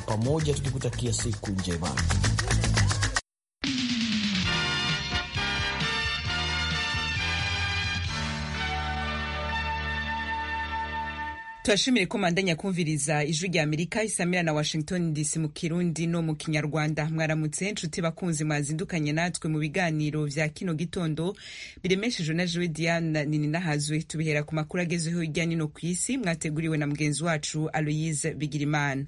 pamoja tukikutakia siku njema. turashimire ko mandanya kumviriza ijwi rya amerika isamira na washington dc mu kirundi no mu kinyarwanda mwaramutse nshuti bakunzi mwazindukanye natwe mu biganiro vya kino gitondo biremeshejwe na jewe diana nininahazwe tubihera ku makuru agezeho hirya nino ku isi mwateguriwe na mugenzi wacu aloyise bigirimana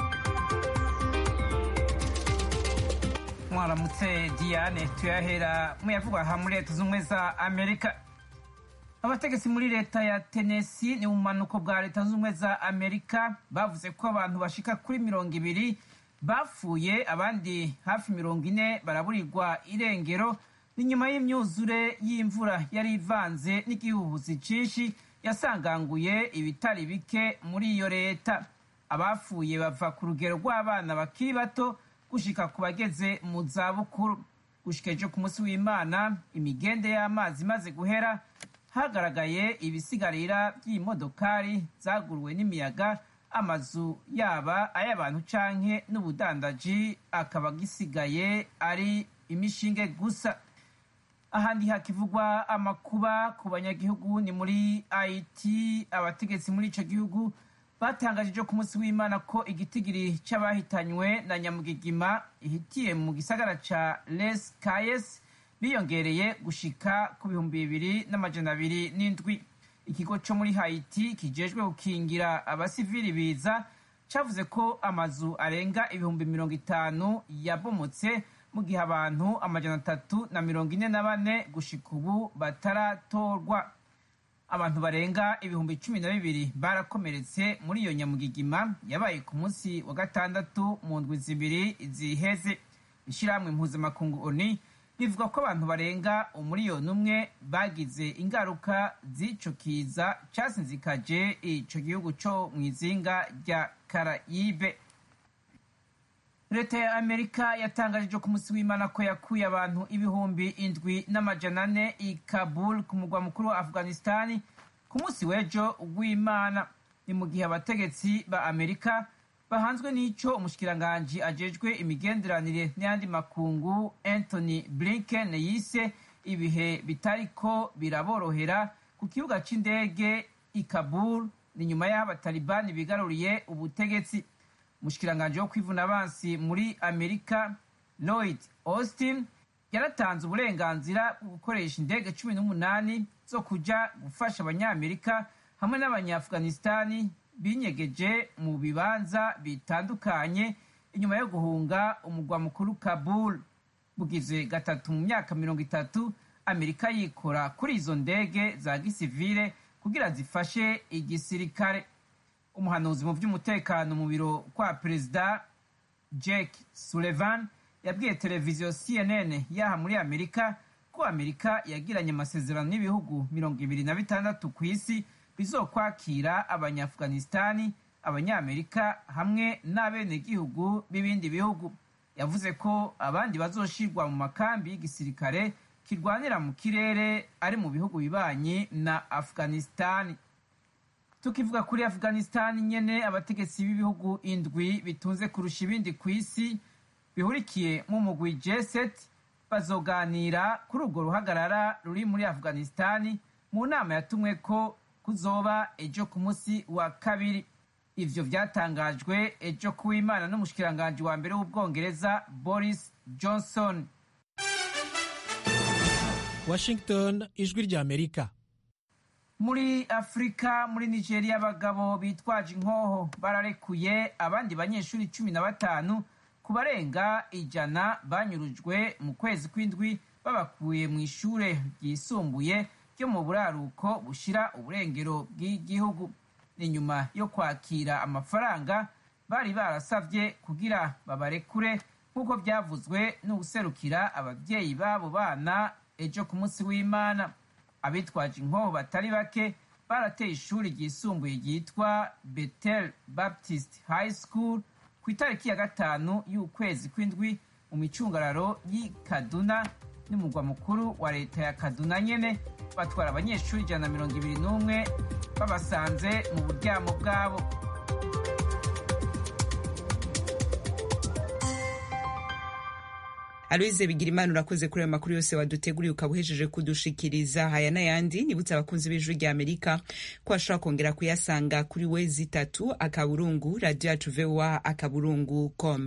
mwaramutse diane tuyahera muyavugwa aha muri leta z'ubumwe za amerika abategetsi muri leta ya tenesi ni mu bumanuko bwa leta z'ubumwe za amerika bavuze ko abantu bashika kuri mirongo ibiri bapfuye abandi hafi mirongo ine baraburirwa irengero ni nyuma y'imyuzure y'imvura yari ivanze n'igihuhuzi cinshi yasanganguye ibitari bike muri iyo leta abapfuye bava ku rugero rw'abana bakiri bato gushika ku bageze mu zabukuru gushika ejo ku munsi w'imana imigende y'amazi imaze guhera hagaragaye ibisigarira by'imodokari zaguruwe n'imiyaga amazu yaba ay'abantu canke n'ubudandaji akaba gisigaye ari imishinge gusa ahandi hakivugwa amakuba ku banyagihugu ni muri haiti abategetsi muri ico gihugu batangaje ejo ku munsi w'imana ko igitigiri c'abahitanywe na nyamugigima ihitiye mu gisagara ca les cayes biyongereye gushika ku bihumbi bibiri n'amajana abiri n'indwi ikigo co muri haiti kijejwe gukingira abasivili biza cavuze ko amazu arenga ibihumbi mirongo itanu yabomotse mu gihe abantu amajana atatu na mirongo ine na bane gushika ubu bataratorwa abantu barenga ibihumbi cumi na bibiri barakomeretse muri iyo nyamugigima yabaye ku munsi wa gatandatu mu ndwi zibiri ziheze ishirahamwe mpuzamakungu oni bivuga ko abantu barenga umuriyoni umwe bagize ingaruka z'ico kiza casinzikaje ico gihugu co mw'izinga rya karayibe leta ya amerika yatangaje ku munsi w'imana ko yakuye abantu ibihumbi indwi n'amajana ane i kabul ku mugwa mukuru wa afghanistani ku munsi w'ejo w'imana ni mu gihe abategetsi ba amerika bahanzwe n'ico umushikiranganji ajejwe imigenderanire n'ayandi makungu anthony blinken yise ibihe bitariko biraborohera ku kibuga c'indege i kabul ni nyuma y'aho abatalibani bigaruriye ubutegetsi umushikiranganji wo kwivuna abansi muri amerika lloyd austin yaratanze uburenganzira bwo gukoresha indege cumi n'umunani zo kuja gufasha abanyamerika hamwe n'abanyaafghanistani binyegeje mu bibanza bitandukanye inyuma yo guhunga umugwa mukuru kabul bugize gatatu mu myaka mirongo itatu amerika yikora kuri izo ndege za gisivile kugira zifashe igisirikare umuhanuzi mu by'umutekano mu biro kwa perezida jake sullivan yabwiye televiziyo cnn yaha muri amerika ko amerika yagiranye amasezerano n'ibihugu mirongo ibiri na bitandatu ku isi bizokwakira abanyaafghanistani abanyamerika hamwe n'abenegihugu b'ibindi bihugu yavuze ko abandi bazoshirwa mu makambi y'igisirikare kirwanira mu kirere ari mu bihugu bibanyi na afghanistani tukivuga kuri afghanistani nyene abategetsi b'ibihugu indwi bitunze kurusha ibindi ku isi bihurikiye mu mugwi g7 bazoganira kuri urwo ruhagarara ruri muri afghanistani mu nama yatumwe ko kuzoba ejo ku munsi wa kabiri ivyo vyatangajwe ejo kuw'imana n'umushikiranganji wa mbere w'ubwongereza boris johnson washington ijwi rya amerika muri afurika muri nigeria abagabo bitwaje inkoho bararekuye abandi banyeshuri cumi na batanu ku barenga ijana banyurujwe mu kwezi kw'indwi babakuye mu ishure ryisumbuye ryo mu buraruko bushira uburengero bw'igihugu ni nyuma yo kwakira amafaranga bari barasavye kugira babarekure nk'uko byavuzwe n'uguserukira ababyeyi b'abo bana ejo ku munsi w'imana abitwaje inkoho batari bake barateye ishuri ryisumbuye ryitwa betel baptist high school ku itariki ya gatanu y'ukwezi kw'indwi mu micungararo y'i kaduna n'umugwa mukuru wa leta ya kaduna nyene batwara abanyeshuri ijana na mirongo ibiri n'umwe babasanze mu buryamo bwabo aloise bigira imana urakoze kuri ayo makuru yose waduteguriye ukaba uhejeje kudushikiriza haya n'ayandi nibutse abakunzi b'ijwi rya amerika ko bashobora kongera kuyasanga kuri we zitatu akaburungu radiyo yacu voa akaburungu com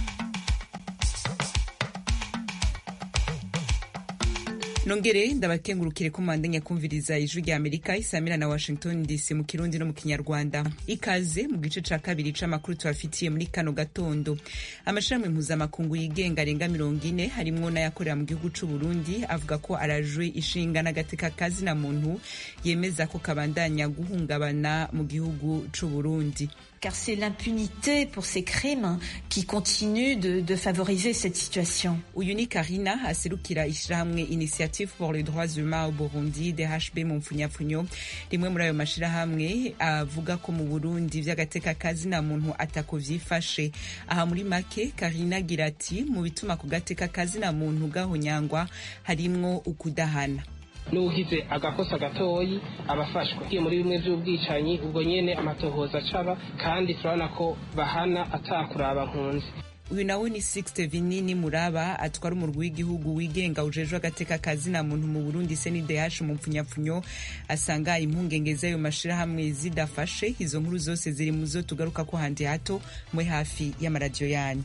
nongere ndabakengurukire ko mwandanya kumviriza ijwi rya amerika isamira na washington dc mu kirundi no mu kinyarwanda ikaze mu gice ca kabiri c'amakuru tubafitiye muri kano gatondo amashirahamwe mpuzamakungu yigenga arenga mirongo ine harimwo n'ayakorera mu gihugu c'uburundi avuga ko arajwe ishinga n'agateka kazina muntu yemeza ko kabandanya guhungabana mu gihugu c'uburundi car c'est l'impunité pour ces crimes qui continue de, de favoriser cette situation. uyu ni karina aserukira ishirahamwe initiative pour les droits humains au burundi dhb mu mpfunyapfunyo rimwe muri ayo mashirahamwe avuga ko mu burundi vy'agateka kazina muntu atako vyifashe aha muri make karina agira ati mu bituma ku gateka kazina muntu gahonyangwa harimwo ukudahana n'ugize agakosa gatoyi abafashwa iyo muri bimwe by'ubwicanyi ubwo nyene amatohoza acaba kandi turabona ko bahana atakuraba nkunzi uyu nawe ni sixte vinini muraba atwara umurwi w'igihugu wigenga ujejwe agateka kazina muntu mu burundi cndh mu mpfunyapfunyo asanga impungenge z'ayo mashirahamwe zidafashe izo nkuru zose ziri mu zo tugaruka ko handi hato mwe hafi y'amaradiyo yanyu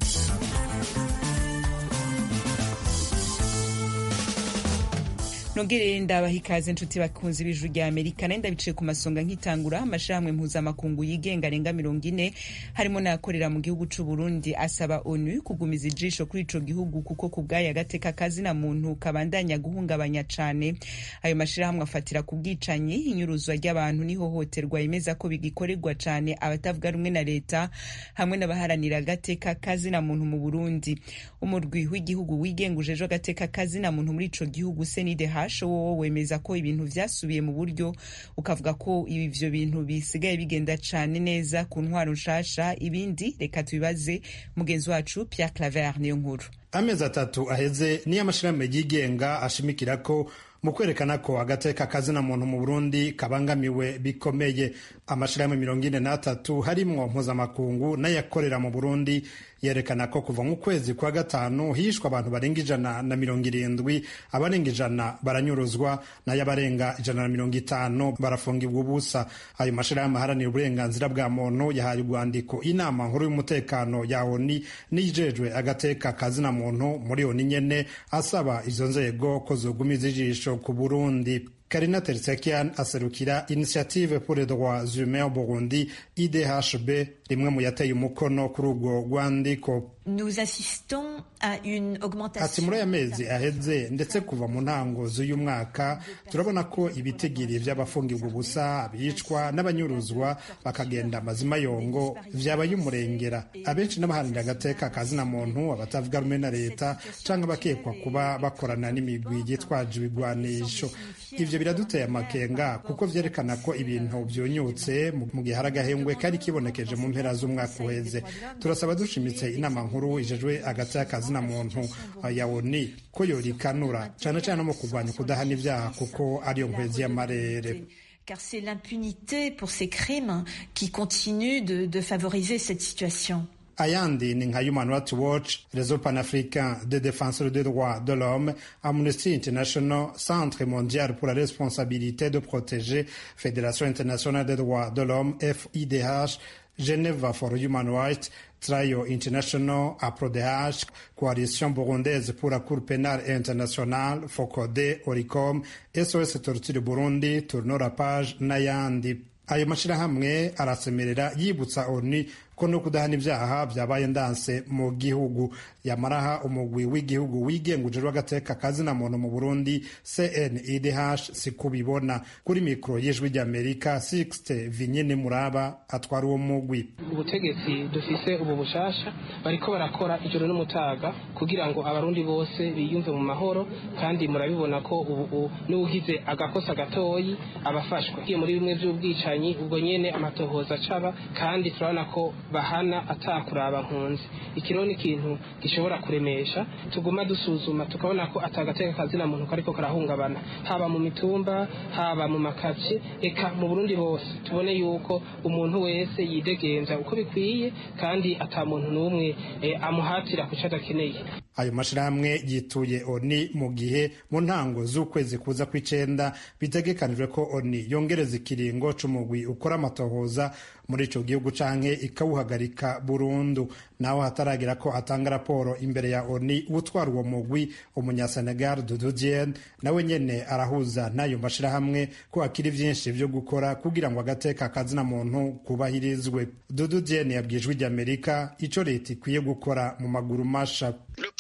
nongere ndabaha ikaze nshuti bakunzi b'ijuru rya amerika nayo ndabiciye ku masonga nk'itangura amashirahamwe mpuzamakungu yigenga arenga mirongo ine harimo n'ayakorera mu gihugu c'u burundi asaba onu kugumiza ijisho kuri ico gihugu kuko ku bwayo agateka kazina muntu kabandanya guhungabanya cane ayo mashirahamwe afatira ku bwicanyi inyuruzwa ry'abantu n'ihohoterwa yemeza ko bigikorerwa cane abatavuga rumwe na leta hamwe n'abaharanira agateka kazina muntu mu burundi umurwi w'igihugu wigenga ujejwe agateka kazina muntu muri ico gihugu cndh wowo wemeza ko ibintu vyasubiye mu buryo ukavuga ko ivyo bintu bisigaye bigenda cane neza ku ntwaro nshasha ibindi reka tubibaze mugenzi wacu Pierre Claver niyo nkuru amezi atatu aheze niyo amashirahamwe yigenga ashimikira ko mu kwerekana ko agateka kazina muntu mu burundi kabangamiwe bikomeye amashirahamwe mirongo ine n'atatu harimwo mpuzamakungu n'ayakorera mu burundi yerekana ko kuva mu kwezi kwa gatanu hishwe abantu barenga ijana na mirongo irindwi abarenga ijana baranyuruzwa nayo abarenga ijana na mirongo itanu barafungirwa ubusa ayo mashirahamwe aharanira uburenganzira bwa muntu yahaye urwandiko inama nkuru y'umutekano ya oni n'iyijejwe agateka kazina muntu muri oni nyene asaba izo nzego ko zogumiza ijisho ku burundi karina tersekian aserukira initiative pour les droits humains au burundi idhb rimwe mu yateye umukono kuri urwo rwandiko Nous assistons à une augmentation. ati muri aya mezi aheze ndetse kuva mu ntango z'uyu mwaka turabona ko ibitigiri vy'abafungirwa ubusa abicwa n'abanyuruzwa bakagenda amazima yongo vyabaye umurengera abenshi n'abaharanira agateka kazina muntu abatavuga rumwe na leta canke abakekwa kuba bakorana n'imigwi yitwaje ibigwanisho ivyo biraduteye amakenga kuko vyerekana ko ibintu vyunyutse mu gihe hari agahengwe kari kibonekeje mu mpera z'umwaka uheze turasaba dushimitse inama nkuru ijejwe hagati y'akazina muntu ya oni ko yorikanura cane cane mu kurwanya ukudahana ivyaha kuko ariyo nkwezi y'amarere car c'est l'impunité pour ces crimes qui continue de, de favoriser cette situation. ayandi ni nka human rights watch réseau panafricain de défenseurs des droits de l'homme amnesty international centre mondial pour la responsabilité de protéger fédération internationale des droits de l'homme fidh geneva for human rights Trial International, APRODH, Coalition Burundaise pour la Cour pénale internationale, FOCODE, ORICOM, SOS Torture Burundi, Tourno la page n'ayandi. Ayo mashirahamwe arasemerera yibutsa ONU ko no kudahana ivyaha vyabaye ndanse mu gihugu yamaraha umugwi w'igihugu wigenga ujejwe agateka kazina muntu mu Burundi CNIDH sikubibona kuri mikro y'ijwi ry'Amerika Sixte Vinyene Muraba atwara uwo mugwi ubutegetsi dufise ubu bushasha bariko barakora ijoro n'umutaga kugira ngo abarundi bose biyumve mu mahoro kandi murabibona ko ubu n'ugize agakosa gatoyi abafashwa iyo muri bimwe by'ubwicanyi ubwo nyene amatohoza acaba kandi turabona ko bahana atakuraba nkunzi ikiro ni ikintu gishobora kuremesha tuguma dusuzuma tukabona ko atagateka kazina muntu kariko karahungabana haba mu mitumba haba mu makaci eka mu burundi hose tubone yuko umuntu wese yidegenza uko bikwiye kandi ata muntu n'umwe eh, amuhatira kuco adakeneye ayo mashirahamwe yituye oni mu gihe mu ntango z'ukwezi kuza kw'icenda bitegekanijwe ko oni yongereza ikiringo c'umugwi ukora amatohoza muri ico gihugu canke ikawuhagarika burundu naho hataragira ko atanga raporo imbere ya oni utwara uwo mugwi umunyasenegal dudu diene nawe nyene arahuza n'ayo mashirahamwe ko hakiri vyinshi vyo gukora kugira ngo agateka kazina muntu kubahirizwe dudu diene yabwijwe ry'amerika ico leta ikwiye gukora mu maguru masha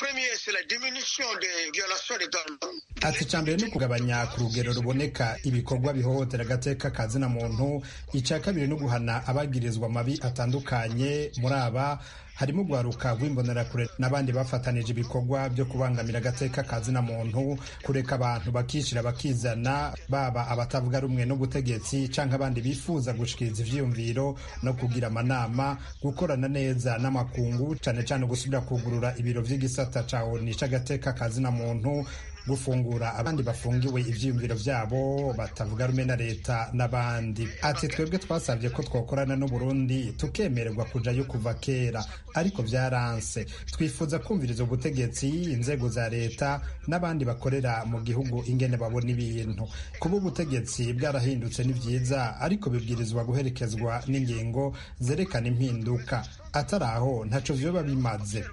ati icya mbere ni ukugabanya ku rugero ruboneka ibikorwa bihohotera agateka kazina muntu icya kabiri ni uguhana abagirizwa amabi atandukanye muri aba harimo guharuka rw'imbonerakure n'abandi bafatanije ibikorwa byo kubangamira agateka kazina muntu kureka abantu bakishyira bakizana baba abatavuga rumwe n'ubutegetsi cyangwa abandi bifuza gushikiriza ivyiyumviro no kugira amanama gukorana neza n'amakungu cyane cyane gusubira kugurura ibiro vy'igisata ca oni c'agateka kazina muntu gufungura abandi bafungiwe ivyiyumviro vyabo batavuga rumwe na leta n'abandi ati twebwe twasabye ko twokorana n'uburundi tukemererwa kujayo kuva kera ariko vyaranse twifuza kumviriza ubutegetsi inzego za leta n'abandi bakorera mu gihugu ingene babona ibintu kuba ubutegetsi bwarahindutse ni vyiza ariko bibwirizwa guherekezwa n'ingingo zerekana impinduka atari aho ntaco vyoba bimaze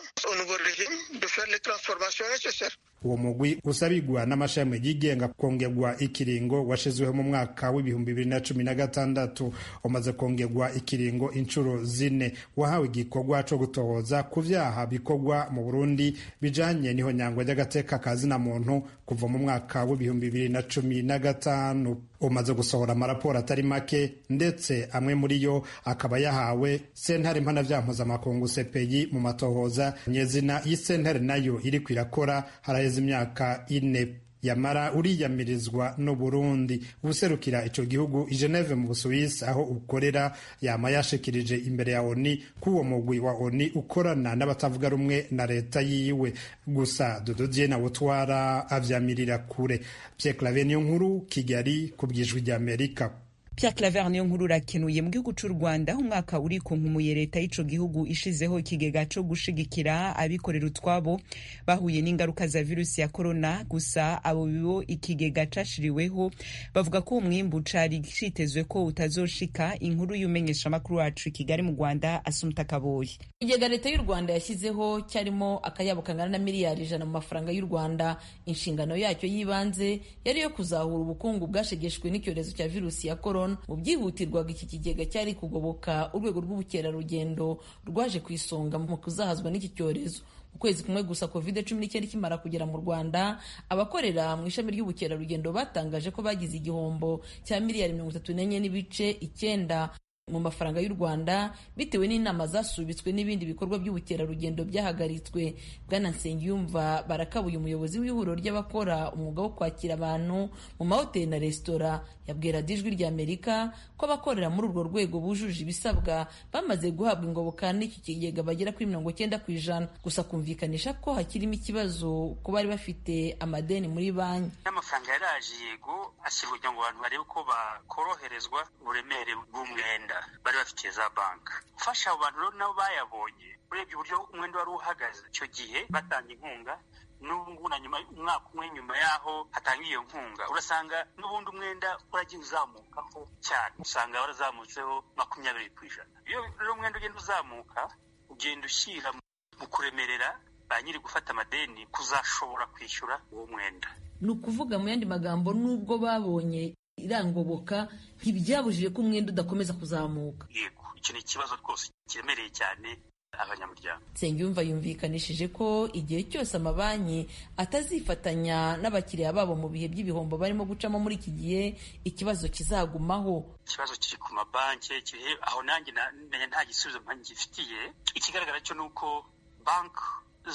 uwo mugwi usabigwa n'amashami yigenga kongerwa ikiringo washizweho mu mwaka w'ibihumbi bibiri na cumi na gatandatu umaze kongerwa ikiringo inshuro zine wahawe igikorwa co gutohoza ku vyaha bikorwa mu burundi bijanye n'ihonyangwa ry'agateka kazina muntu kuva mu mwaka w'ibihumbi bibiri na cumi na gatanu umaze gusohora amaraporo atari make ndetse amwe muri yo akaba yahawe sentare mpanavyaha mpuzamakungu sepeyi mu matohoza nyezina y'isentare nayo iriko irakora haraheze imyaka ine yamara uriyamirizwa no Burundi ubuserukira ico gihugu i Geneve mu Busuwisi aho ukorera yama yashikirije imbere ya ONI ko uwo mugwi wa ONI ukorana n'abatavuga rumwe na leta yiwe gusa Dodo Diena wutwara avyamirira kure Pierre Claver niyo nkuru Kigali ku bwijwi rya Amerika Pierre Claver niyo nkuru urakenuye mu gihugu c'u Rwanda umwaka uri kunkumuye leta y'ico gihugu ishizeho ikigega co gushigikira abikorera utwabo bahuye n'ingaruka za virusi ya corona gusa abo bibo ikigega cashiriweho bavuga ko umwimbu cari citezwe ko utazoshika inkuru y'umenyesha makuru wacu Kigali mu Rwanda Asumta Kaboyi ikigega leta y'u Rwanda yashyizeho cyarimo akayabo kangana na miliyari ijana mu mafaranga y'u Rwanda inshingano yacyo y'ibanze yari yo kuzahura ubukungu bwashegeshwe n'icyorezo cya virusi ya corona mu byihutirwaga iki kigega cyari kugoboka urwego rw'ubukerarugendo rwaje ku isonga mu kuzahazwa n'iki cyorezo mu kwezi kumwe gusa covid cumi n'icyenda ikimara kugera mu rwanda abakorera mu ishami ry'ubukerarugendo batangaje ko bagize igihombo cya miliyari mirongo itatu n'enye n'ibice icyenda mu mafaranga y'u Rwanda bitewe n'inama zasubitswe n'ibindi bikorwa by'ubukerarugendo byahagaritswe bwana Nsengiyumva barakabuye umuyobozi w'ihuriro ry'abakora umwuga wo kwakira abantu mu mahoteli na resitora yabwira ijwi rya Amerika ko abakorera muri urwo rwego bujuje ibisabwa bamaze guhabwa ingoboka n'iki kigega bagera kuri mirongo cyenda ku ijana gusa kumvikanisha ko hakirimo ikibazo ko bari bafite amadeni muri banki n'amafaranga yaraje yego ashyirwa kugira ngo abantu barebe ko bakoroherezwa uburemere bw'umwenda bari bafitiye za banki ufasha abo bantu rero nabo bayabonye urebye uburyo umwenda wari uhagaze icyo gihe batanga inkunga n'ubu ngubu na nyuma umwaka umwe nyuma y'aho hatanga iyo nkunga urasanga n'ubundi umwenda uragiye uzamukaho cyane usanga warazamutseho makumyabiri ku ijana iyo rero umwenda ugenda uzamuka ugenda ushyira mu kuremerera ba nyiri gufata amadeni kuzashobora kwishyura uwo mwenda ni ukuvuga mu yandi magambo n'ubwo babonye irangoboka ntibyabujije ko umwenda udakomeza kuzamuka yego icyo ni ikibazo rwose kiremereye cyane abanyamuryango nsengiyumva yumvikanishije ko igihe cyose amabanki atazifatanya n'abakiriya babo mu bihe by'ibihombo barimo gucamo muri iki gihe ikibazo kizagumaho ikibazo kiri ku mabanki kiri aho nanjye nta gisubizo ngifitiye ikigaragara cyo ni uko banki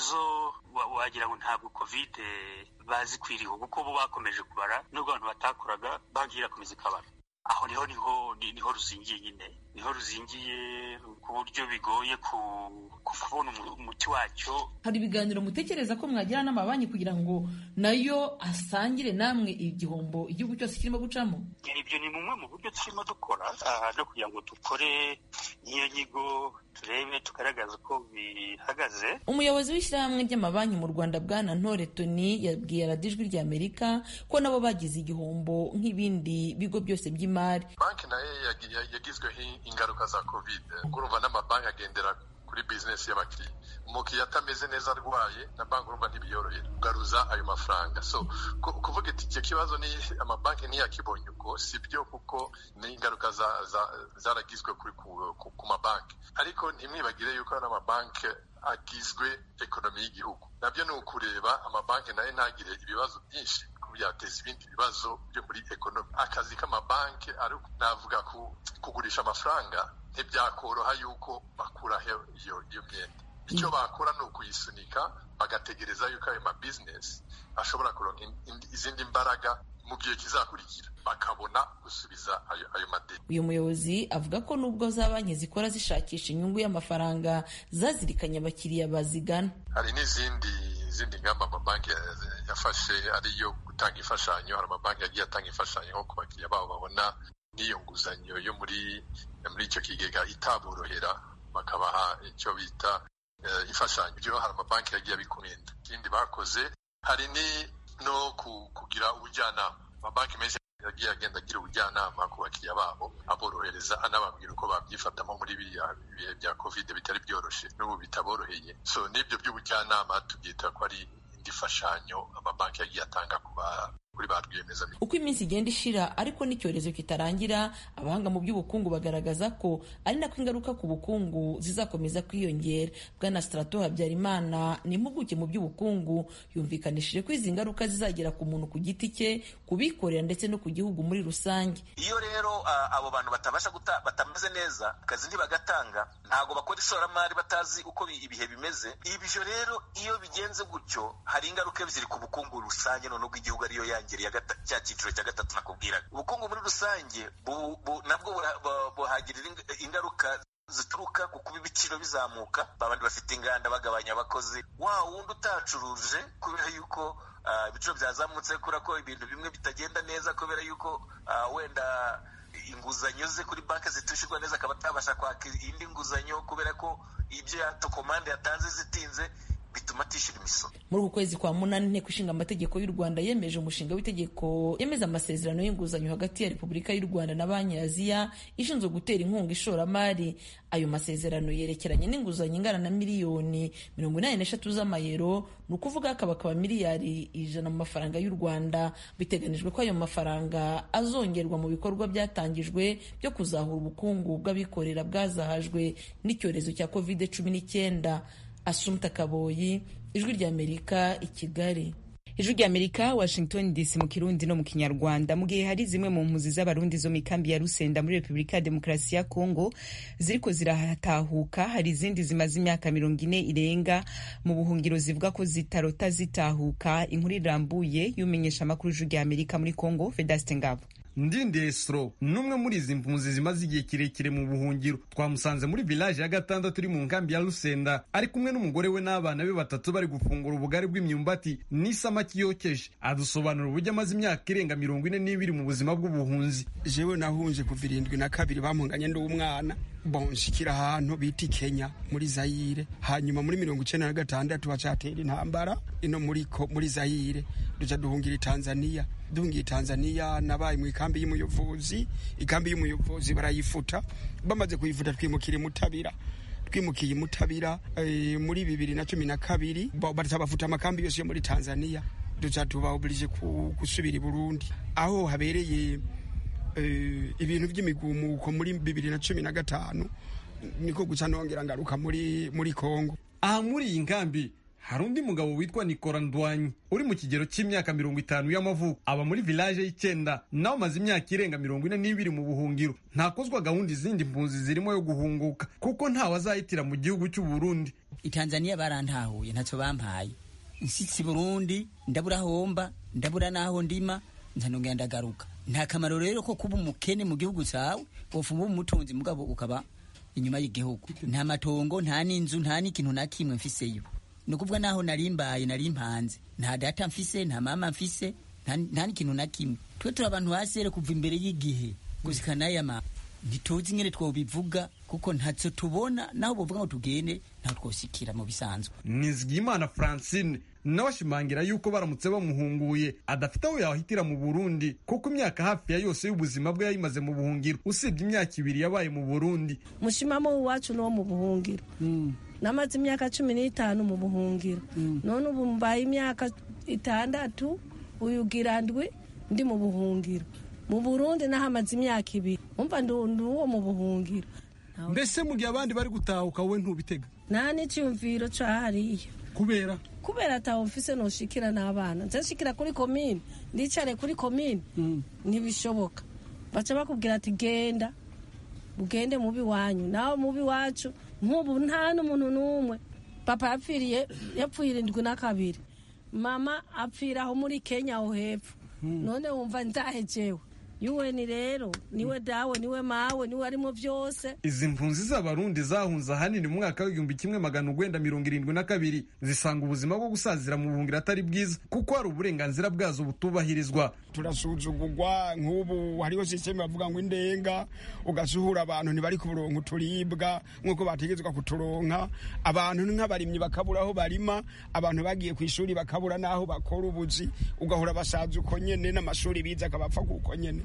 zo wagira ngo ntabwo kovide bazikwiriye kuko bo bakomeje kubara nubwo abantu batakoraga banki irakomeza ikabara aho niho niho niho ruzingiye nyine niho ruzingiye ku buryo bigoye kubona umuti wacyo hari ibiganiro mutekereza ko mwagira n'amabanki kugira ngo nayo asangire namwe igihombo igihugu cyose kirimo gucamo ibyo ni bumwe mu buryo turimo dukora no kugira ngo dukore n'iyo nyigo turebe tugaragaza uko bihagaze umuyobozi w'ishyirahamwe ry'amabanki mu rwanda bwana ntore toni yabwiye radijwi rya amerika ko nabo bagize igihombo nk'ibindi bigo byose by'imari banki nayo yagizweho ingaruka za covid urumva n'amabanki agendera kuri bizinesi y'abakiriya umukiriya atameze neza arwaye na banki urumva ntibiyorohera kugaruza ayo mafaranga so kuvuga iti icyo kibazo ni amabanki ntiyakibonye uko si byo kuko ni ingaruka zaragizwe ku mabanki ariko ntimwibagire yuko n'amabanki agizwe ekonomi y'igihugu nabyo ni ukureba amabanki nayo ntagire ibibazo byinshi byateza ibindi bibazo byo muri ekonomi akazi k'amabanki navuga kugurisha amafaranga ntibyakoroha yuko bakuraho iyo iyo myenda icyo bakora ni ukuyisunika bagategereza yuko ayo mabizinesi ashobora kuronka izindi mbaraga mu gihe kizakurikira bakabona gusubiza ayo, ayo madeni uyu muyobozi avuga ko nubwo za banki zikora zishakisha inyungu y'amafaranga zazirikanye abakiriya bazigana hari n'izindi izindi ngamba amabanki yafashe ariyo gutanga imfashanyo hari amabanki yagiye atanga imfashanyo nko ku bakiriya babo babona n'iyo nguzanyo yo muri muri icyo kigega itaborohera bakabaha icyo bita uh, imfashanyo ibyo hari amabanki yagiye abikumenda ikindi bakoze hari ni no kugira ubujyanama amabanki menshi yagiye agenda agira ubujyanama ku bakiriya babo aborohereza anababwira uko babyifatamo muri biriya bihe bya kovide bitari byoroshye n'ubu bitaboroheye so n'ibyo by'ubujyanama tubyita ko ari indi fashanyo amabanki yagiye atanga ku kuri ba rwiyemezamirimo uko iminsi igenda ishira ariko n'icyorezo kitarangira abahanga mu by'ubukungu bagaragaza ko ari nako ingaruka ku bukungu zizakomeza kwiyongera bwana strato habyarimana ni impuguke mu by'ubukungu yumvikanishije ko izi ngaruka zizagera ku muntu ku giti cye kubikorera ndetse no ku gihugu muri rusange iyo rero uh, abo bantu batabasha guta batameze neza akazi ntibagatanga ntabwo bakora ishoramari batazi uko ibihe bimeze ibyo rero iyo bigenze gutyo hari ingaruka ziri ku bukungu rusange none bw'igihugu ariyo yanjye cya cyiciro cya gatatu nakubwiraga ubukungu muri rusange nabwo buhagirira ingaruka zituruka ku kuba ibiciro bizamuka babandi bafite inganda bagabanya abakozi wa wundi utacuruje kubera yuko ibiciro byazamutse kubera ko ibintu bimwe bitagenda neza kubera yuko wenda inguzanyo ze kuri banki zitishyurwa neza akaba atabasha kwaka indi nguzanyo kubera ko ibyo komande yatanze zitinze bituma atishyura imisoro muri uku kwezi kwa munani inteko ishinga amategeko y'u rwanda yemeje umushinga w'itegeko yemeza amasezerano y'inguzanyo hagati ya repubulika y'u rwanda na banki ya aziya ishinzwe gutera inkunga ishoramari ayo masezerano yerekeranye n'inguzanyo ingana na miliyoni mirongo inani n'eshatu z'amayero ni ukuvuga akaba akaba miliyari ijana mu mafaranga y'u rwanda biteganijwe ko ayo mafaranga azongerwa mu bikorwa byatangijwe byo kuzahura ubukungu bw'abikorera bwazahajwe n'icyorezo cya covid cumi n'icyenda asumta kaboyi ijwi ry'amerika i kigali ijwi ry'amerika washington dc mu kirundi no mu kinyarwanda mu gihe hari zimwe mu mpunzi z'abarundi zo mu ikambi ya rusenda muri repubulika ya demokarasi ya kongo ziriko ziratahuka hari izindi zimaze imyaka mirongo ine irenga mu buhungiro zivuga ko zitarota zitahuka inkuru irambuye y'umenyesha amakuru ijwi ry'amerika muri kongo vedaste ngabo ndindesro n'umwe muri izi mpunzi zimaze igihe kirekire mu buhungiro twamusanze muri village ya gatandatu iri mu nkambi ya rusenda ari kumwe n'umugore we n'abana be batatu bari gufungura ubugari bw'imyumbati n'isamaki yokeje adusobanura uburyo amaze imyaka irenga mirongo ine n'ibiri mu buzima bw'ubuhunzi jewe nahunje kuva irindwi na kabiri bampunganye n'umwana bonshikira ahantu bita kenya muri zayire hanyuma muri mirongo icenda na gatandatu hacatera intambara ino muri, muri zayire duca duhungira i tanzaniya duhungiye tanzaniya nabaye mu ikambi y'umuyobozi ikambi y'umuyobozi barayifuta bamaze kuyifuta twimukira imutabira twimukiye imutabira e, muri bibiri na cumi na kabiri bafuta amakambi yose yo muri tanzaniya duca tubaoblije gusubira i burundi aho habereye e, ibintu by'imigumuko muri bibiri na cumi na gatanu niko guca nongera ngaruka muri muri kongo aha muri iyi nkambi hari undi mugabo witwa nikora ndwanyi uri mu kigero cy'imyaka mirongo itanu y'amavuko aba muri village y'icyenda nawe amaze imyaka irenga mirongo ine n'ibiri mu buhungiro ntakozwa gahunda izindi mpunzi zirimo yo guhunguka kuko ntawe azahitira mu gihugu cy'u Burundi itanzaniya barantahuye ntacyo bampaye nshyitsi burundi ndabura homba ndabura n'aho ndima nzanongera ndagaruka nta kamaro rero ko kuba umukene mu gihugu cyawe wofuma uba umutunzi mugabo ukaba inyuma y'igihugu nta matongo nta n'inzu nta n'ikintu na kimwe mfiseyo ni ukuvuga naho nari mbaye nari mpanze nta data mfise nta mama mfise nta n'ikintu na kimwe twe turi abantu hasere kuva imbere y'igihe gusika n'aya ma ntituzi nyine twobivuga kuko ntacyo tubona naho bavuga ngo tugende ntaho twosikira mu bisanzwe nizigiyimana francine nawe ashimangira yuko baramutse bamuhunguye adafite aho yahitira mu burundi kuko imyaka hafi ya yose y'ubuzima bwe yayimaze mu buhungiro usibye imyaka ibiri yabaye mu burundi mushimamo iwacu n'uwo mu buhungiro namaze imyaka cumi n'itanu mu buhungiro none ubu mbaye imyaka itandatu uyugira ndwi ndi mu buhungiro mu burundi nahamaze imyaka ibiri umva ndi uwo mu buhungiro mbese mu gihe abandi bari gutahuka wowe ntubitega nta n'icyumviro cahariya kubera kubera ataho mfise noshikira n'abana nzashikira kuri komine ndicare kuri komine ntibishoboka baca bakubwira ati genda ugende mubi wanyu nawe mubi wacu nk'ubu nta n'umuntu n'umwe papa yapfiriye yapfuye irindwi na kabiri mama apfira aho muri kenya aho hepfo none wumva nzahejewe yuweni rero niwe dawe niwe mawe niwe arimo byose izi mpunzi z'abarundi zahunze ahanini mu mwaka w'igihumbi kimwe magana urwenda mirongo irindwi na kabiri zisanga ubuzima bwo gusazira mu buhungiro atari bwiza kuko hari uburenganzira bwazo butubahirizwa turasuzugurwa nk'ubu hariho sisiteme bavuga ngo indenga ugasuhura abantu ntibari kuburonka uturibwa nk'uko bategetswe kuturonka abantu nk'abarimyi bakabura aho barima abantu bagiye ku ishuri bakabura n'aho bakora ubuzi ugahora basaza uko nyene n'amashuri bize akabapfa kuko nyene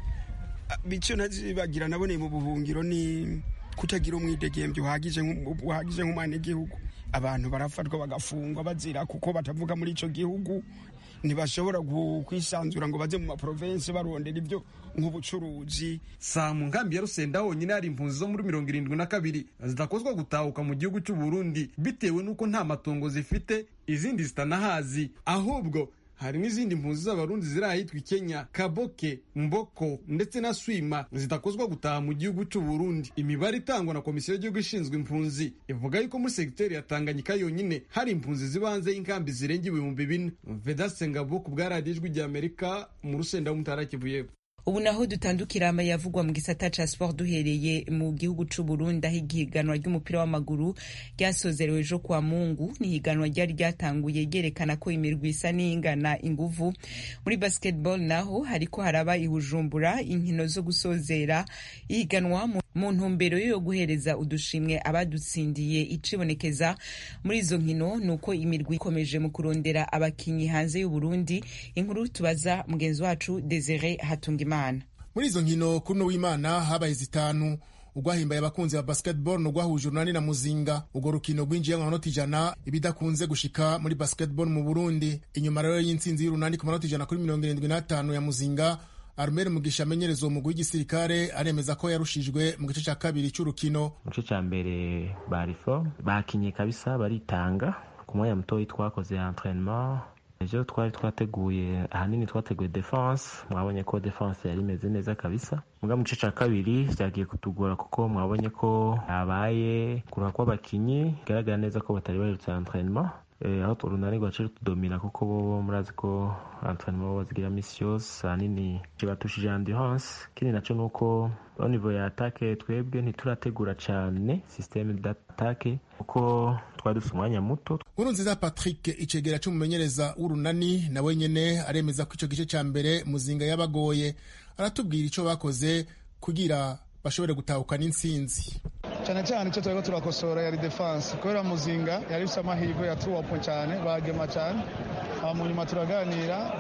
bityo ntazibagira naboneye mu buhungiro ni kutagira umwidegembyo uhagije uhagije nk'umwenegihugu abantu barafatwa bagafungwa bazira kuko batavuga muri ico gihugu ntibashobora kwisanzura ngo baze mu maprovensi barondera ibyo nk'ubucuruzi saa mu nkambi ya rusenda honyine hari impunzi zo muri mirongo irindwi na kabiri zidakozwa gutahuka mu gihugu cy'u Burundi bitewe n'uko nta matongo zifite izindi zitanahazi ahubwo hari n'izindi mpunzi z'abarundi ziri ahitwa kenya kaboke mboko ndetse na swima zidakozwa gutaha mu gihugu cy'u Burundi imibare itangwa na komisiyo y'igihugu ishinzwe impunzi ivuga yuko muri segiteri ya tanganyika yonyine hari impunzi ziba hanze y'inkambi zirenga ibihumbi bine vedaste ngabo ku bwa radiyo ijwi ry'amerika mu rusenda w'umutara kivu y'epfo ubu naho dutandukira ama yavugwa mu gisata ca sport duhereye mu gihugu c'u Burundi aho ihiganwa ry'umupira w'amaguru ryasozerewe ejo kwa Mungu ni ihiganwa ryari ryatanguye ryerekana ko imirwi isa n'ingana inguvu muri basketball naho hariko haraba ihujumbura inkino zo gusozera ihiganwa mu ntumbero yo guhereza udushimwe abadutsindiye icibonekeza muri izo nkino nuko imirwi ikomeje mu kurondera abakinyi hanze y'u Burundi inkuru tubaza mugenzi wacu Desire Hatungimana muri izo nkino kuri uno w'imana habaye zitanu urwahimbaye abakunzi ba basketball ni urwahuje urunani na muzinga urwo rukino rwinjiye mu manota ijana ibidakunze gushika muri basketball mu burundi inyuma rero y'intsinzi y'urunani ku manota ijana kuri mirongo irindwi n'atanu ya muzinga arumeri mugisha amenyereza uwo mugwi w'igisirikare aremeza ko yarushijwe mu gice cya kabiri cy'urukino mu gice cya mbere barifo bakinye kabisa baritanga ku mwanya mutoya twakoze entraînement ejo twari twateguye ahanini twateguye defense mwabonye ko defense yari imeze neza kabisa muga mu gice cya kabiri byagiye kutugora kuko mwabonye ko habaye kuruha kw'abakinyi bigaragara neza ko batari baherutse entraînement aho urunani rwaciye rutudomina kuko bo murazi ko entraînement bazigira misi yose ahanini batushije endurance ikindi naco ni uko au niveau ya atake twebwe ntiturategura cane systeme d'attaque kuko twari dufite umwanya muto nkuru nziza patrick icegera c'umumenyereza w'urunani nawe nyene aremeza ko ico gice ca mbere muzinga yabagoye aratubwira ico bakoze kugira bashobore gutahukana intsinzi cyane cyane icyo turiko turakosora yari defense kubera muzinga yari ifite amahirwe ya tuwapo cyane bagema cyane mu nyuma turaganira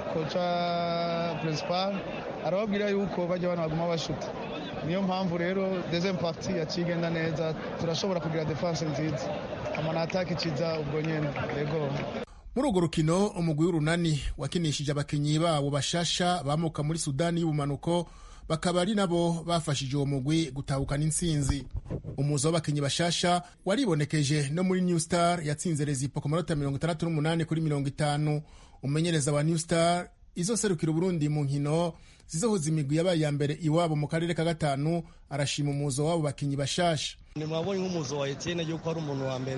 koca principal arababwira yuko bajya bana baguma bashuta niyo mpamvu rero deuxième partie yaciye igenda neza turashobora kugira defense nziza amana atake ikiza ubwo nyene yego muri urwo rukino umugwi w'urunani wakinishije abakinyi babo bashasha bamuka muri sudani y'ubumanuko bakaba ari nabo bafashije uwo mugwi gutahukana intsinzi umuzo w'abakinyi bashasha waribonekeje no muri new star yatsinze rezipo ku manota mirongo itandatu n'umunani kuri mirongo itanu umumenyereza wa new star izoserukira uburundi mu nkino zizohuza imigwi yabaye iya mbere iwabo mu karere ka gatanu arashima umuzo w'abo bakinyi bashasha mwabonye nk'umuzo wa etienne yuko ari umuntu wa mbere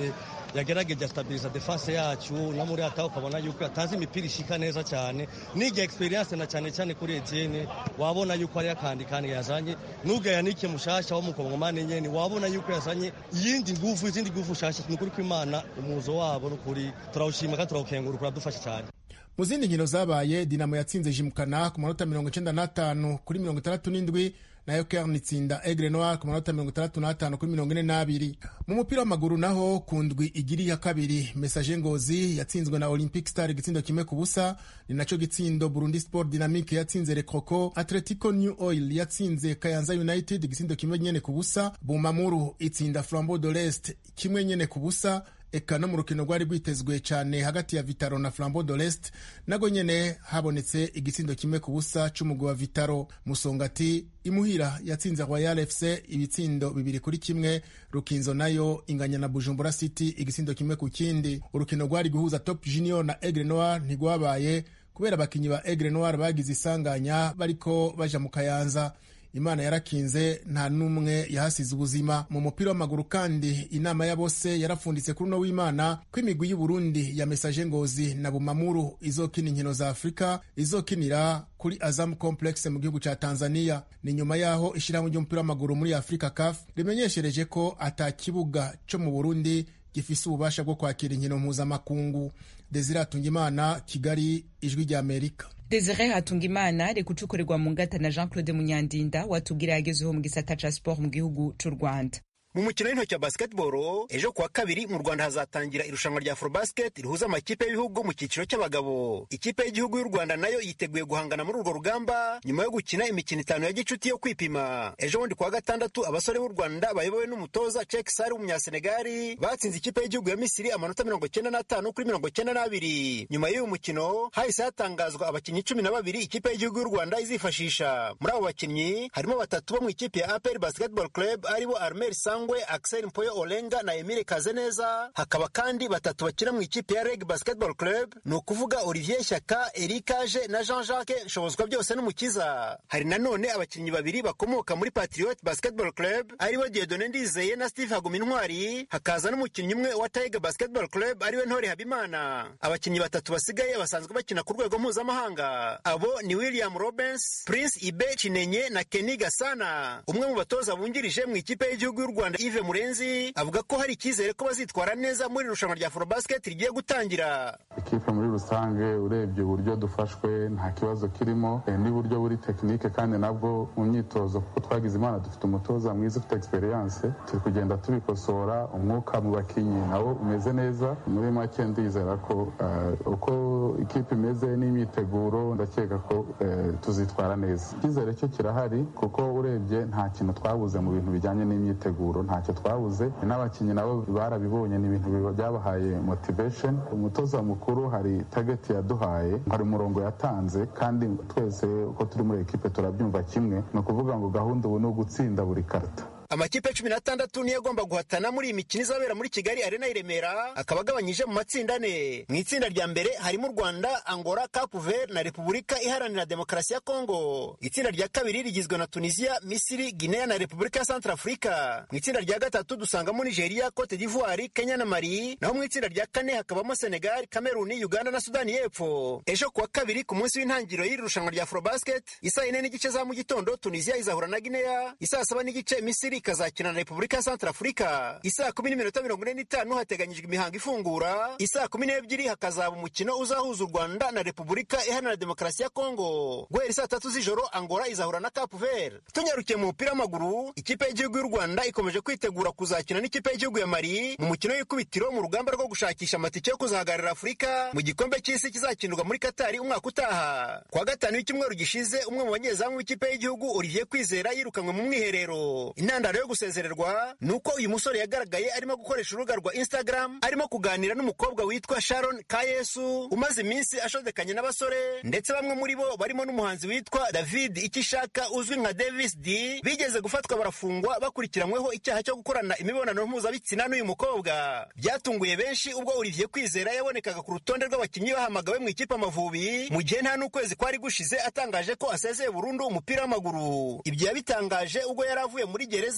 yagerageje stabiliza defense yacu no muri ata ukabona yuko yatanze imipira ishika neza cyane n'igihe experience na cyane cyane kuri Etienne wabona yuko ari akandi kandi yazanye n'ubwo yanike mushasha wo mukongomani nyene wabona yuko yazanye iyindi nguvu izindi nguvu shasha ni kuri kwimana umuzo wabo n'ukuri turawushima kandi turawukengurukira uradufasha cyane mu zindi nkino zabaye dinamo yatsinze jimukana ku manota mirongo icenda n'atanu kuri mirongo itandatu n'indwi nayo kern itsinda egre noir ku manota mirongo itandatu n'atanu kuri mirongo ine n'abiri mu mupira w'amaguru naho ku ndwi igiri ya kabiri mesaje ngozi yatsinzwe na olympic star igitsindo kimwe ku busa ni naco gitsindo burundi sport dynamique yatsinze rekoko atletico new oil yatsinze kayanza united igitsindo kimwe nyene ku busa bumamuru itsinda flambeau de l'est kimwe nyene ku busa eka no mu rukino rwari rwitezwe cyane hagati ya vitaro na flambeau de l'est nago nyene habonetse igitsindo kimwe ku busa c'umugwi wa vitaro musongati imuhira yatsinze royal fc ibitsindo bibiri kuri kimwe rukinzo nayo inganya na bujumbura city igitsindo kimwe ku kindi urukino rwari guhuza top junior na egre noir ntigwabaye kubera abakinyi ba egre noir bagize isanganya bariko baja mu kayanza imana yarakinze nta n'umwe yahasize ubuzima mu mupira w'amaguru kandi inama ya bose yarapfunditse kuri uno w'imana ko imigwi y'uburundi ya mesaje ngozi na bumamuru izokina inkino za afurika izokinira kuri azam complex mu gihugu ca tanzania ni nyuma yaho ishyirahamwe ry'umupira w'amaguru muri afurika caf rimenyeshereje ko ata kibuga co mu burundi gifise ububasha bwo kwakira inkino mpuzamakungu desire atungimana kigali ijwi rya amerika desire hatungimana reka ucukorerwa mu ngata na jean claude munyandinda watubwira yagezeho mu gisata ca sport mu gihugu c'u rwanda mu mukino w'intoki wa basketball ejo kuwa kabiri mu rwanda hazatangira irushanwa rya afrobasket rihuza amakipe y'ibihugu mu cyiciro cy'abagabo ikipe y'igihugu y'u rwanda nayo yiteguye guhangana muri urwo rugamba nyuma yo gukina imikino itanu ya gicuti yo kwipima ejo bundi kuwa gatandatu abasore b'u rwanda bayobowe n'umutoza cek sari w'umunyasenegali batsinze ikipe y'igihugu ya misiri amanota mirongo cyenda n'atanu kuri mirongo cyenda n'abiri nyuma y'uyu mukino hahise hatangazwa abakinnyi cumi na babiri ikipe y'igihugu y'u rwanda izifashisha muri abo bakinnyi harimo batatu bo mu ikipe ya apr basketball club aribo armel sang Sangwe, Axel Mpoyo Olenga na Emile Kazeneza. Hakaba kandi batatu bakina mu ikipe ya Reg Basketball Club, ni ukuvuga Olivier Shyaka, Erikaje na Jean-Jacques Nshobozwa byose n'umukiza. Hari nanone abakinnyi babiri bakomoka muri Patriot Basketball Club, aribo Dieudonne Ndizeye na Steve Hagumintwari. Hakaza n'umukinnyi umwe wa Tiger Basketball Club, ariwe Ntore Habimana. Abakinnyi batatu basigaye basanzwe bakina ku rwego mpuzamahanga. Abo ni William Robens, Prince Ibe Chinenye na Kenny Gasana. Umwe mu batoza bungirije mu ikipe y'igihugu y'u Rwanda Yves Murenzi avuga ko hari icyizere ko bazitwara neza muri irushanwa rya Afrobasket rigiye gutangira. Ikipe muri rusange urebye uburyo dufashwe nta kibazo kirimo n'uburyo buri tekinike kandi nabwo mu myitozo kuko twagize imana dufite umutoza mwiza ufite experience turi kugenda tubikosora umwuka mu bakinnyi nawo umeze neza muri make ndizera ko uko ikipe imeze n'imyiteguro ndakeka ko tuzitwara neza icyizere cyo kirahari kuko urebye nta kintu twabuze mu bintu bijyanye n'imyiteguro ntacyo twabuze n'abakinnyi nabo barabibonye ni ibintu byabahaye motivation umutoza mukuru hari target yaduhaye hari umurongo yatanze kandi twese uko turi muri ekipe turabyumva kimwe ni ukuvuga ngo gahunda ubu ni ugutsinda buri karita amakipe cumi n'atandatu niyo agomba guhatana muri iyi mikino izabera muri kigali arena i remera akaba agabanyije mu matsinda ane mu itsinda rya mbere harimo u rwanda angola cape vert na repubulika iharanira demokarasi ya kongo itsinda rya kabiri rigizwe na tunisia misiri guinea na repubulika ya centre afurika mu itsinda rya gatatu dusangamo nigeria cote d'ivoire kenya na mali naho mu itsinda rya kane hakabamo senegal kameruni uganda na sudani y'epfo ejo kuwa kabiri ku munsi w'intangiriro y'iri rushanwa rya afrobasket isaa yine n'igice za mu gitondo tunisia izahura na guinea isaa saba n'igice misiri ikazakina na repubulika ya centre afurika isaa kumi n'iminota mirongo ine n'itanu hateganyijwe imihango ifungura isaa kumi n'ebyiri hakazaba umukino uzahuza u rwanda na repubulika iharanira demokarasi ya kongo guhera saa tatu z'ijoro angola izahura na cape vert tunyarukiye mu mupira w'amaguru ikipe y'igihugu y'u rwanda ikomeje kwitegura kuzakina n'ikipe y'igihugu ya mali mu mukino w'ikubitiro mu rugamba rwo gushakisha amatike yo kuzahagararira afurika mu gikombe cy'isi kizakinirwa muri katari umwaka utaha kuwa gatanu w'icyumweru gishize umwe mu banyezamu w'ikipe y'igihugu olivier kwizera yirukanwe mu mwiherero intandaro yo gusezererwa ni uko uyu musore yagaragaye arimo gukoresha urubuga rwa instagram arimo kuganira n'umukobwa witwa sharon kayesu umaze iminsi ashodekanye n'abasore ndetse bamwe muri bo barimo n'umuhanzi witwa david ikishaka uzwi nka davis d bigeze gufatwa barafungwa bakurikiranyweho icyaha cyo gukorana imibonano mpuzabitsina n'uyu mukobwa byatunguye benshi ubwo olivier kwizera yabonekaga ku rutonde rw'abakinnyi bahamagawe mu ikipe amavubi mu gihe nta n'ukwezi kwari gushize atangaje ko asezeye burundu umupira w'amaguru ibyo yabitangaje ubwo yari avuye muri gereza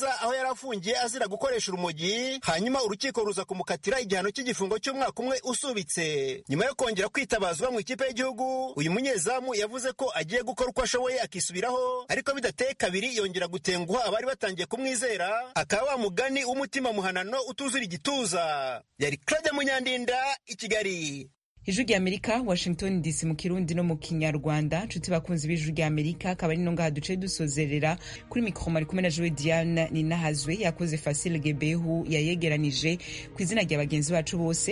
gereza aho yari afungiye azira gukoresha urumogi hanyuma urukiko ruza kumukatira igihano cy'igifungo cy'umwaka umwe usubitse nyuma yo kongera kwitabazwa mu ikipe y'igihugu uyu munyezamu yavuze ko agiye gukora uko ashoboye akisubiraho ariko bidateye kabiri yongera gutenguha abari batangiye kumwizera akaba wa mugani w'umutima muhanano utuzura igituza yari claudia munyandinda i kigali ijwi rya amerika washington dc mu kirundi no mu kinyarwanda nshuti bakunzi b'ijwi rya amerika akaba ari no ngaha duce dusozerera kuri mikoro mari kumwe na jowe diane ninahazwe yakoze fasile gebehu yayegeranije ku izina rya bagenzi bacu bose